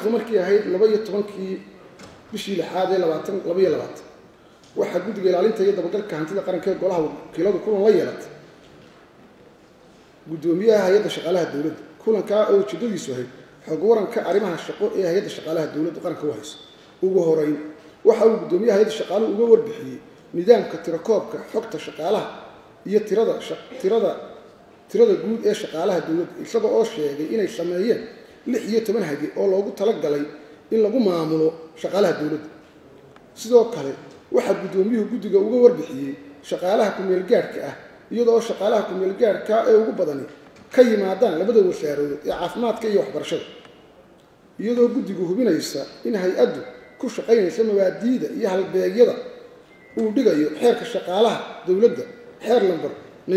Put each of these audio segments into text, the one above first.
taarikhdu markii ahayd laba iyo tobankii bishii lixaad ee labaatan laba iyo labaatan waxaa guddiga ilaalinta iyo dabagalka hantida qaranka ee golaha wakiiladu kulan la yeelatay guddoomiyaha hay-adda shaqaalaha dowladda kulankaa oo ujeedadiisu ahayd xog waranka arrimaha shaqo ee hay-adda shaqaalaha dowladda qaranka u hayso ugu horeyn waxa uu guddoomiyaha hay-adda shaqaaluhu uga warbixiyey nidaamka tirakoobka xogta shaqaalaha iyo tirada tirada tirada guud ee shaqaalaha dowladda isaga oo sheegay inay sameeyeen lix iyo toban hage oo loogu talagalay in lagu maamulo shaqaalaha dowladda sidoo kale waxaa guddoomiyuhu guddiga uga warbixiyey shaqaalaha ku-meelgaadhka ah iyadoo shaqaalaha ku-meelgaadhka ee ugu badani ka yimaadaan labada wasaarood ee caafimaadka iyo waxbarashada iyadoo guddigu hubinaysa in hay-addu ku shaqaynaysa mabaadiida iyo halbeegyada uu dhigayo xeerka shaqaalaha dowladda xeer lamber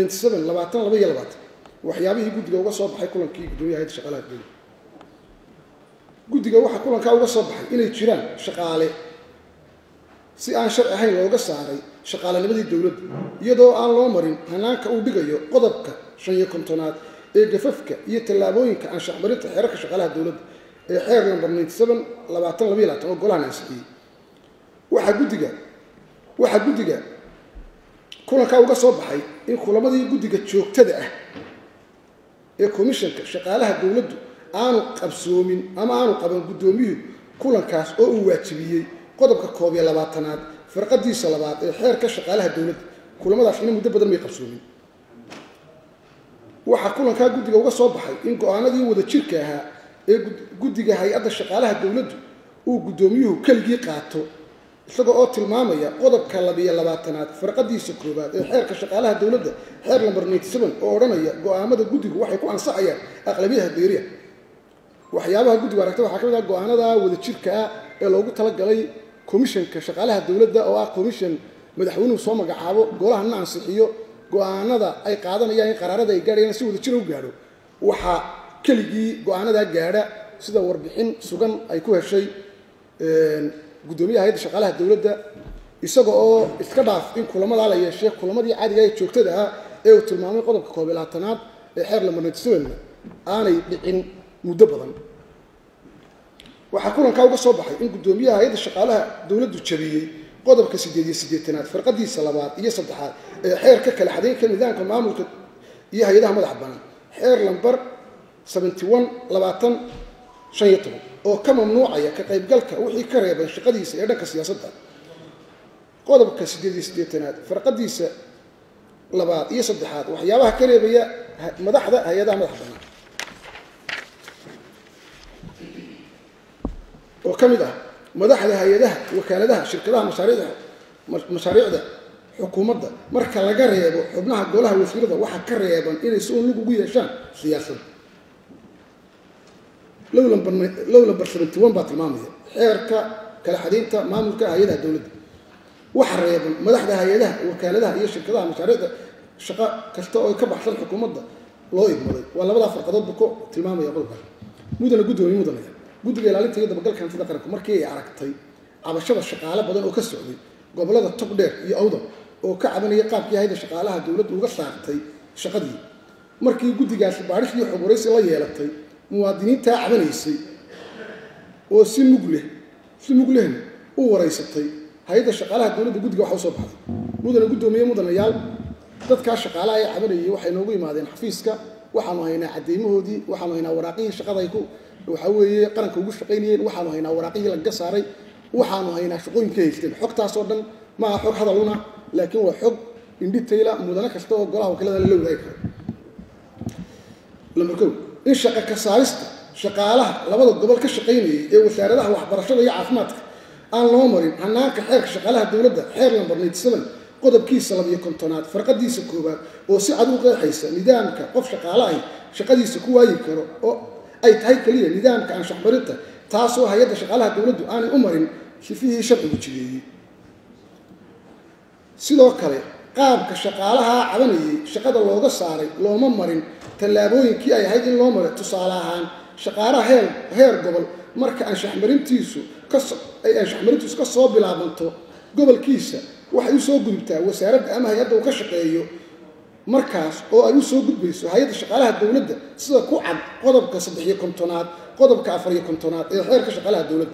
waxyaabihii guddiga uga soo baxay kulankii guddoomiyaha hayadda shaqaalaha dowladda guddiga waxaa kulankaa uga soo baxay inay jiraan shaqaale si aan sharci ahayn looga saaray shaqaalenimadii dowladda iyadoo aan loo marin hanaanka uu dhigayo qodobka shan iyo kontonaad ee gafafka iyo tallaabooyinka anshaxmarinta xeerarka shaqaalaha dowladda ee xeer lamber oo golahan ansixiyey waxaa guddiga waxaa guddiga kulankaa uga soo baxay in kulamadii guddiga joogtada ah ee komishanka shaqaalaha dowladdu aanu qabsoomin ama aanu qaban guddoomiyuhu kulankaas oo uu waajibiyey qodobka koob iyo labaatanaad farqadiisa labaad ee xeerka shaqaalaha dowladda kulamadaasina muddo badan may qabsoomin waxaa kulankaa guddiga uga soo baxay in go-aanadii wada jirka ahaa ee guddiga hay-adda shaqaalaha dowladdu uu guddoomiyuhu keligii qaato isaga oo tilmaamaya qodobka labiyo labaatanaad farqadiisa koowaad ee xeerka shaqaalaha dowladda xeer lamber oo odhanaya go-aamada guddigu waxay ku ansaxayaan aqlabiyada beeriya waxyaabaha guddigu aragta waxaa ka mid ah go-aanada wada jirka ah ee loogu talagalay komishanka shaqaalaha dowladda oo ah komishan madaxweynuhu soo magacaabo golahana ansixiyo go-aanada ay qaadanayaan in qaraarada ay gaadhayaan si wada jira u gaadho waxaa keligii go-aanadaa gaadha sida warbixin sugan ay ku heshay guddoomiyaha hay-adda shaqaalaha dowladda isaga oo iska dhaaf in kulamadaa la yeeshay kulamadii caadiga ee joogtada ah ee uu tilmaamay qodobka koob iyo labaatanaad ee xeer lamber aanay dhicin muddo badan waxaa kulankaa uga soo baxay in guddoomiyaha hay-adda shaqaalaha dowladdu jabiyey qodobka siddeed iyo siddeetanaad farqadiisa labaad iyo saddexaad ee xeerka kala xadaynka nidaamka maamulka iyo hay-adaha madaxa banaan xeer lamber oo ka mamnuucaya ka qaybgalka wixii ka reeban shaqadiisa ee dhanka siyaasadda qodobka siddeed iyo siddeetanaad farqadiisa labaad iyo saddexaad waxyaabaha ka reebaya madaxda hay-adaha madaxa banaan oo ka mid ah madaxda hay-adaha wakaaladaha shirkadaha mashaariicda mashaariicda xukuumadda marka laga reebo xubnaha golaha wasiirada waxaa ka reeban inay si un lug ugu yeeshaan siyaasadda low lamber baa tilmaamaya xeerka kala xadaynta maamulka hay-adaha dowladda waxa reeban madaxda hay-adaha wakaaladaha iyo shirkadaha mashaariicda shaqo kasta oo ka baxsan xukuumadda loo igmaday waa labadaa farqadoodba ku tilmaamaya qodobkaas mudana guddoomiye mudanaya guddiga ilaalinta iyo dabagalka hantida qaranku markii ay aragtay cabashada shaqaale badan oo ka socday gobollada togdheer iyo awdal oo ka cabanaya qaabkii hayda shaqaalaha dowladdu uga saartay shaqadii markii guddigaasi baadhis iyo xog waraysi la yeelatay muwaadiniintaa cabanaysay oo si mug leh si mug lehna u waraysatay hay-adda shaqaalaha dowladda guddiga waxa usoo baxday mudana guddoomiye mudanayaal dadkaa shaqaalaha ee cabanayay waxay noogu yimaadeen xafiiska waxaanu haynaa cadeymahoodii waxaanu haynaa waraaqihii shaqada ay ku waxaa weeye qaranka ugu shaqaynayeen waxaanu haynaa waraaqihii lagaga saaray waxaanu haynaa shaqooyinka haysteen xogtaasoo dhan ma aha xog hadaluna laakiin waa xog indhitayla mudane kasta oo golaha wakiilada lala wadaagi karo lambar kow in shaqa ka saarista shaqaalaha labada gobol ka shaqaynayay ee wasaaradaha waxbarashada iyo caafimaadka aan loo marin hanaanka xeerka shaqaalaha dowladda xeer lambar qodobkiisa labiyo kontonaad farqadiisa koowaad oo si cad u qeexaysa nidaamka qof shaqaalahay shaqadiisa ku waayi karo oo ay tahay keliya nidaamka anshaxmarinta taasoo hay-adda shaqaalaha dowladdu aanay u marin sifihii sharcigu jideeyey sidoo kale qaabka shaqaalaha cabanayay shaqada looga saaray looma marin tallaabooyinkii ay ahayd in loo maray tusaale ahaan shaqaalaha heer heer gobol marka anshaxmarintiisu kaso ay anshaxmarintiisu ka soo bilaabanto gobolkiisa waxay u soo gudubtaa wasaaradda ama hay-adda uu ka shaqeeyo markaas oo ay u soo gudbayso hay-adda shaqaalaha dowladda sida ku cad qodobka saddexiyo kontonaad qodobka afariyo kontonaad ee xeerka shaqaalaha dowladda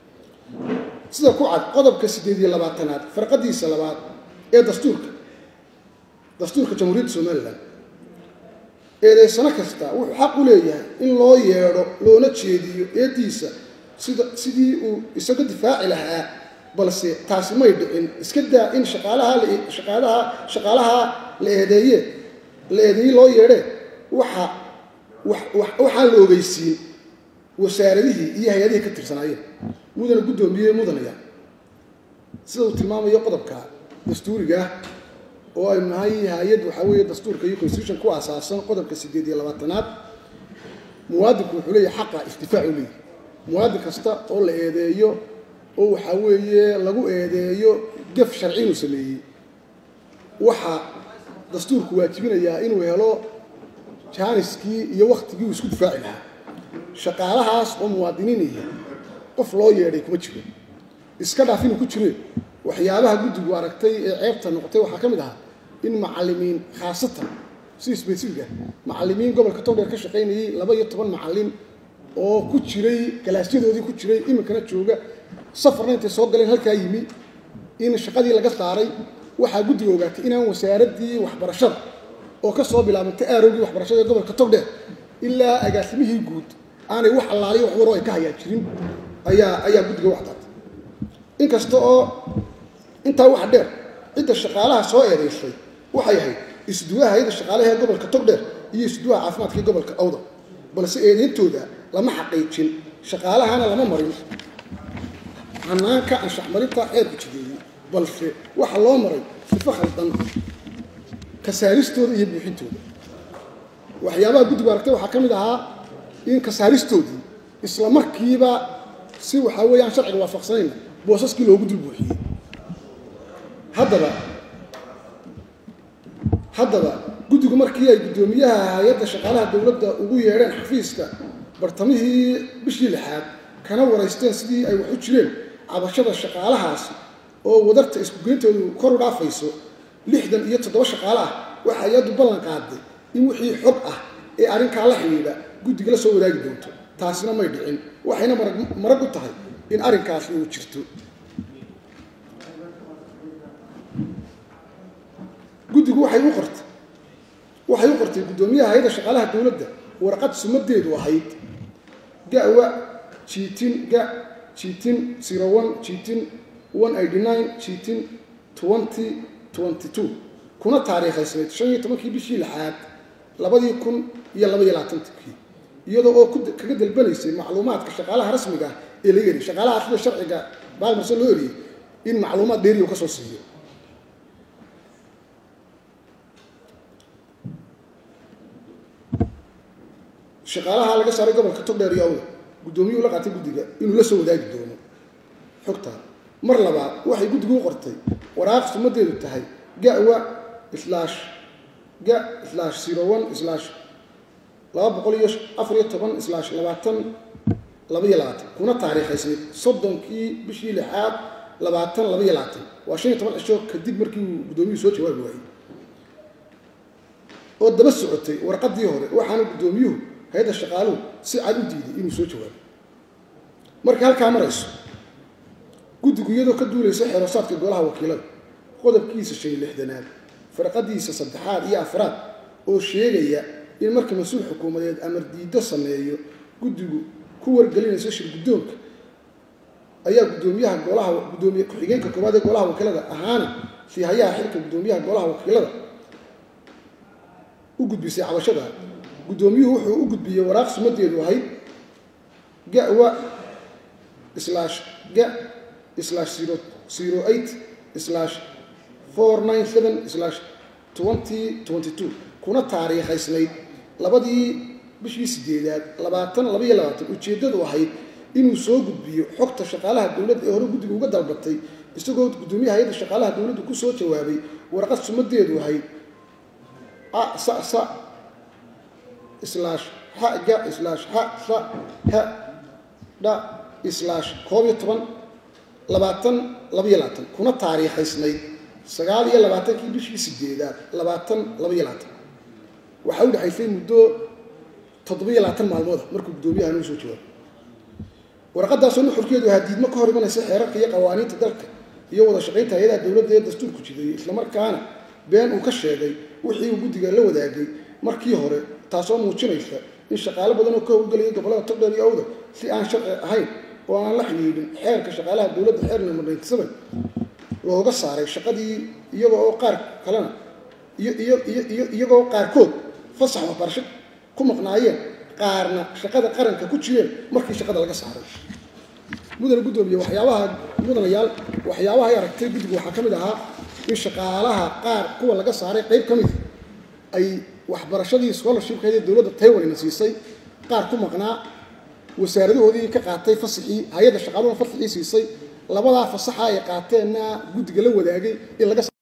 sida ku cad qodobka siddeed iyo labaatanaad farqadiisa labaad ee dastuurka dastuurka jamhuuriyadda somalilan eedeysano kasta wuxuu xaq u leeyahay in loo yeedho loona jeediyo eediisa sida sidii uu isaga difaaci lahaa balse taasi may dhicin iska daa in shaqaalaha shaqaalaha shaqaalaha la eedeeye la eedeeye loo yeedhee waxa waxaan la ogeysiin wasaaradihii iyo hay-adihii ka tirsanaayeen mudana guddoomiye mudanaya sida uu tilmaamayo qodobka dastuuriga ah oo aynu nahay hay-ad waxaa weeye dastuurka iyo constitution ku aasaasan qodobka siddeed iyo labaatanaad muwaadinku wuxuu leeyahay xaqa istifaac u leeyahy muwaadin kasta oo la eedeeyo oo waxaa weeye lagu eedeeyo gaf sharci inuu sameeyey waxaa dastuurku waajibinayaa inuu helo jaaniskii iyo waktigii uu isku difaaci lahaa shaqaalahaas oo muwaadiniinaya qof loo yeedhay kuma jiro iska dhaaf inuu ku jire waxyaabaha guddigu aragtay ee ceebta noqotay waxaa ka mid ahaa in macalimiin khaasatan si sbesifiga macalimiin gobolka togdheer ka shaqaynayay laba iyo toban macalin oo ku jiray galaasyadoodii ku jiray iminkana jooga safarna intay soo galeen halkaa yimi in shaqadii laga saaray waxaa guddiga ogaatay inaan wasaaraddii waxbarashada oo ka soo bilaabantay aarogii waxbarashada ee gobolka togdheer ilaa agaasimihii guud aanay wax allaaliyo wax waroo ay ka hayaa jirin ayaa ayaa guddiga u cadaatay inkasta oo intaa waxa dheer cidda shaqaalaha soo eedaysay waxay ahayd isduwaha hay-adda shaqaalaha ee gobolka togdheer iyo isduwaha caafimaadka ee gobolka awdal balse eedeyntooda lama xaqiijin shaqaalahana lama marin hanaanka anshaxmarinta xeerku jideeyey balse waxa loo maray sifo khaldan kasaaristooda iyo buuxintooda waxyaabaha guddigu aragtay waxaa ka mid ahaa in kasaaristoodii isla markiiba si waxaa weeye aan sharciga waafaqsanayna boosaskii loogu dul buuxiyey haddaba haddaba guddigu markii ay guddoomiyaha hay-adda shaqaalaha dowladda ugu yeedheen xafiiska bartamihii bishii lixaad kana waraysteen sidii ay wax u jireen cabashada shaqaalahaasi oo wadarta isku-geyntoodu kor u dhaafayso lixdan iyo toddoba shaqaale ah waxa hay-addu ballan qaaday in wixii xog ah ee arrinkaa la xidhiidha guddiga la soo wadaagi doonto taasina may dhicin waxayna marag u tahay in arrinkaasi uu jirto guddigu waxay u qortay waxay u qortay guddoomiyaha hay-adda shaqaalaha dowladda warqad sumadeedu ahayd gawa jiitin ga jiitin zero one jiitin one eighty nine jiitin twenty twenty two kuna taariikhaysnayd shan iyo tobankii bishii lixaad labadii kun iyo laba iyo labaatankii iyadoo oo kaga dalbanaysay macluumaadka shaqaalaha rasmiga ah ee laga heliy shaqaalaha sida sharciga baalmarsan loo eriyey in macluumaad dheeri u ka soo siiyo shaqaalaha laga saaray gobolka togdheer iyo awda guddoomiyuhu la qaatay guddiga inuu la soo wadaagi doono xogtaa mar labaad waxay guddigu u qortay waraaq sumadeedu tahay gawa slash ga slash zero one slash laba boqol iyo afar iyo toban slash labaatan laba iyo labaatan kuna taariikhaysnayd soddonkii bishii lixaad labaatan laba iyo labaatan waa shan iyo toban cisho kadib markii uu guddoomiyuhu soo jawaabi waayey oo daba socotay warqaddii hore waxaana guddoomiyuhu hay-adda shaqaaluhu si cad u diiday inuu soo jawaabo markay halkaa marayso guddigu iyadoo ka duulaysa xeerosaadka golaha wakiilada qodobkiisa shan iyo lixdanaad farqadiisa saddexaad iyo afraad oo sheegaya in marka mas-uul xukuumadeed amar diiddo sameeyo guddigu ku wargelinayso shir guddoonka ayaa guddoomiyaha golaha guddoomiye ku-xigeenka koowaad ee golaha wakiilada ahaana sii hayaha xilka guddoomiyaha golaha wakiilada u gudbisay cabashada guddoomiyuhu wuxuu u gudbiyey waraaq sumadeedu ahayd gawa slash ga slash zero zero eight slash four nine seven slash twenty twenty two kuna taariikhaysnayd labadii bishii sideedaad labaatan laba iyo labaatan ujeeddadu ahayd inuu soo gudbiyo xogta shaqaalaha dowladda ee hore guddiga uga dalbatay isagoo guddoomiyaha hay-adda shaqaalaha dowladdu ku soo jawaabay warqad sumadeedu ahayd a sa sa slash ha ga slash ha sa ha dha slash koob iyo toban labaatan laba iyo labaatan kuna taariikhaysnayd sagaal iyo labaatankii bishii sideedaad labaatan laba iyo labaatan waxaa u dhexaysay muddo toddobiyo labaatan maalmooda markuu guddoomiyaha noo soo jawaabo warqadaasoo nuxurkeedu ahaa diidmo ka hor imanaysa xeerarka iyo qawaaniinta dalka iyo wada shaqaynta hay-adaha dowladda ee dastuurku jideeyey islamarkaana been uu ka sheegay wixii uu guddiga la wadaagay markii hore taasoo muujinaysa in shaqaalo badan oo ka howlgelayay gobollada togdheer iyo awda si aan sharci ahayn oo aan la xidhiidhin xeerka shaqaalaha dowladda xeer number ninety seven looga saaray shaqadii iyagoo oo qaar kalena iyo iyo iyo iyo iyagoo qaarkood fasax waxbarasho ku maqnaayeen qaarna shaqada qaranka ku jireen markii shaqada laga saaray mudane guddoomiye waxyaabaha mudanayaal waxyaabaha ay aragtay guddigu waxaa ka mid ahaa in shaqaalaha qaar kuwa laga saaray qayb ka mid ay waxbarashadii scholarshipkeedii dowladda taiwanina siisay qaar ku maqnaa wasaaradahoodii ka qaatay fasaxii hay-adda shaqaaluhuna fasaxii siisay labadaa fasaxa ay qaateenna guddiga la wadaagay in laga